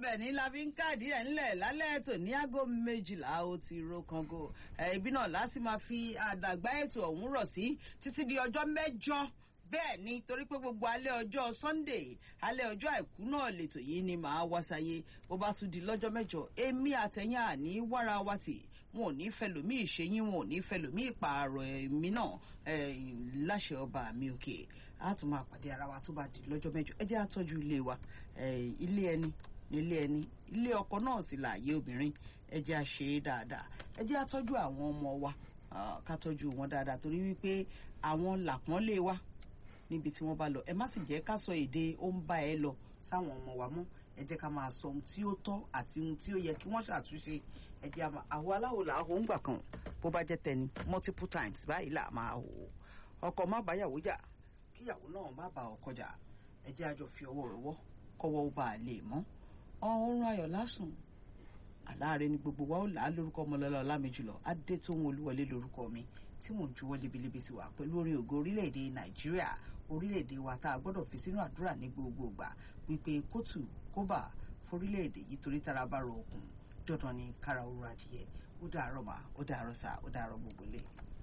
ibẹ̀ ní la fi ń káàdì ẹ̀ ńlẹ̀ lálẹ́ ètò ní aago méjìlá ó ti ro kango ibi náà láti máa fi àdàgbà ètò ọ̀hún rọ̀ sí títí di ọjọ́ mẹ́jọ bẹ́ẹ̀ ni torí pé gbogbo alẹ́ ọjọ́ sunday alẹ́ ọjọ́ àìkú náà lètò yìí ni màá wá sáyé bó bá tún di lọ́jọ́ mẹ́jọ èmi àtẹ̀yìn àní wára wa tì wọn ò ní fẹ́ lòmí ìṣẹ́yìn wọn ò ní fẹ́ lòmí ìpààrọ̀ èmi náà láṣẹ ọba mi òkè a tún máa pàdé ara wa tó bá di lọ́jọ́ mẹ́jọ ẹ jẹ́ àtọ́jú ilé wa ilé ẹni nílé ẹni ilé ọkọ náà sì láàyè obìnrin ẹ jẹ́ àṣe é dáadáa ẹ jẹ́ àtọ́jú àwọn ọmọ wa ká tọ́jú wọn dáadáa torí wípé àwọn làpọ́nlé wa níbi tí wọ́n bá lọ ẹ má sì jẹ́ ká sọ èdè ó ń bá ẹ lọ sáwọn ọmọ wa mọ́ ẹ jẹ́ ká máa sọ ohun tí ó tọ́ àti ohun tí ó yẹ kí wọ́n ṣàtúnṣe ẹ jẹ́ àwọn aláwo là á hó ń gbà kan bó bá jẹ́ tẹni multiple times báyìí là máa hò ọkọ má báyàwó jà kíyàwó náà má bá ọkọ jà ẹ jẹ́ àjọ fi ọwọ́ rọwọ́ kọ́wọ́ ó bá a lè mọ́ ọ̀run ayọ̀ lásùn àláàrẹ ni gbogbo wa ó là á lórúkọ ọmọlọ́lá ọlámẹ́jùlọ adétóhun olúwọlé lórúkọ mi tí mò ń juwọ́ libilibi sí wa pẹ̀lú orin ògo orílẹ̀-èdè nàìjíríà orílẹ̀-èdè wa tá a gbọ́dọ̀ fi sínú àdúrà ní gbogbo ìgbà wípé kóòtù kóbà forílẹ̀-èdè yìí torí tára bá rọ òkun dandan ni kára ooru adìyẹ ó dàárọ̀ mà ó dàárọ̀ sà ó dàárọ̀ gbogbo lé.